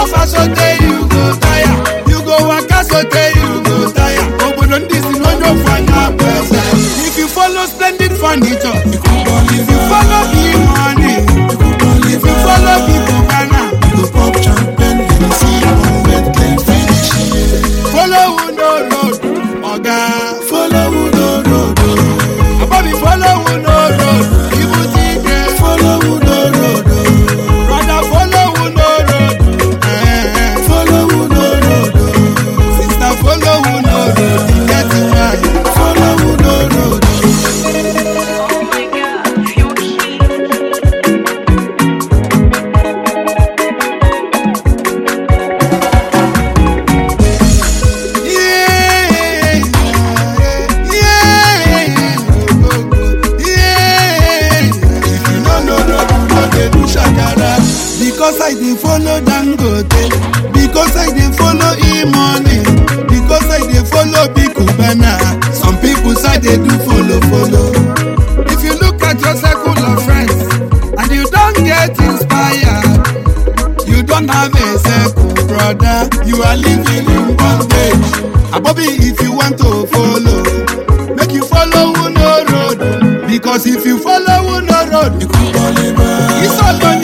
suffer sotey you go tire you go waka sotey you go tire obodo ndị si n'onye ofu anya bụ eze if you follow splendid furniture if you follow big money if you follow people ghana follow who no road oga Follow who no road, oh. abobi follow who no road ibute ike follow who no road, oh. brother follow who no road eh, follow who no road, oh. sister follow who no road e get why. follow who no road. Oh my god, you're cute. Yeah, yeah, yeah. If you no know road, you no dey do shakara. Because I dey follow Dangote, because I dey follow E-money, because I dey follow Big Cubana. Some people say dey do follow follow. If you look at your circle of friends and you don get inspired, you don't have a circle, brother. You are living in bondage. Abobi, if you want to follow, make you follow who no road. Because if you follow who no road, you Ikú wọlé bá. it's all on